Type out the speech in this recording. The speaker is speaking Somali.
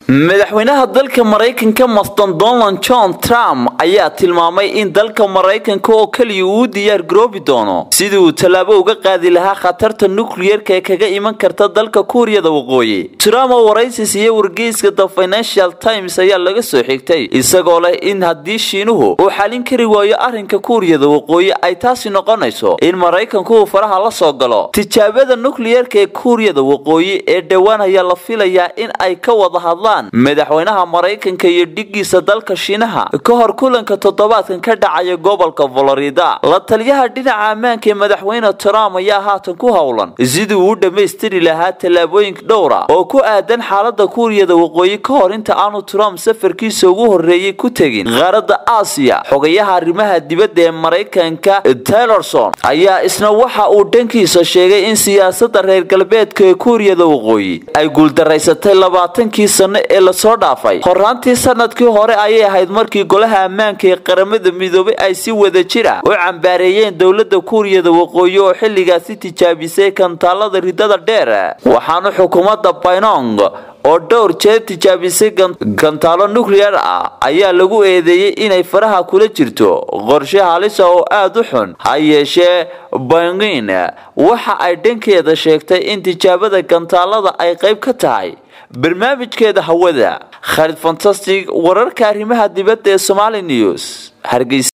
madaxweynaha dalka maraykanka maston donald john trump ayaa tilmaamay in dalka maraykanka oo keliya uu diyaar garoobi doono sidii uu tallaabo uga qaadi lahaa khatarta nukliyerka ee kaga iman karta dalka kuuriyada waqooyi trump oo waraysi siiye wargeyska the financial times ayaa laga soo xigtay isagoo leh in haddii shiinuhu uu xalin kari waayo arrinka kuuriyada waqooyi ay taasi noqonayso in maraykanku uu faraha la soo galo tijaabada nukliyerka ee kuuriyada waqooyi ee dhowaan ayaa la filayaa in ay ka wada hadlaan madaxweynaha maraykanka iyo dhigiisa dalka shiinaha ka hor kulanka toddobaadkan ka dhacaya gobolka florida la taliyaha dhinaca ammaanka ee madaxweyne trump ayaa haatan ku howlan sidii uu u dhammaystiri lahaa tallaabooyin dhowra oo ku aadan xaalada kuuriyada waqooyi ka hor inta aanu trump safarkiisa ugu horeeyey ku tegin qaaradda aasiya xogayaha arrimaha dibadda ee maraykanka taylorson ayaa isna waxa uu dhankiisa sheegay in siyaasada reer galbeedka ee kuuriyada waqooyi ay guuldaraysatay labaatankii sano ee lasoo dhaafay horaantii sanadkii hore ayay ahayd markii golaha ammaanka ee qaramada midoobay ay si wada jir ah u cambaareeyeen dowlada kuuriyada waqooyi oo xilligaasi tijaabisay kantaalada ridada dheer waxaana xukuumadda baynong oo dhowr jeer tijaabisay gantaalo nuclear ah ayaa lagu eedeeyey inay faraha kula jirto qorshe halisa oo aada u xun ha yeeshee bangin waxa ay dhankeeda sheegtay in tijaabada gantaalada ay qayb ka tahay barnaamijkeeda hawada khalid fantastic wararka arrimaha dibadda ee somali news hargeysa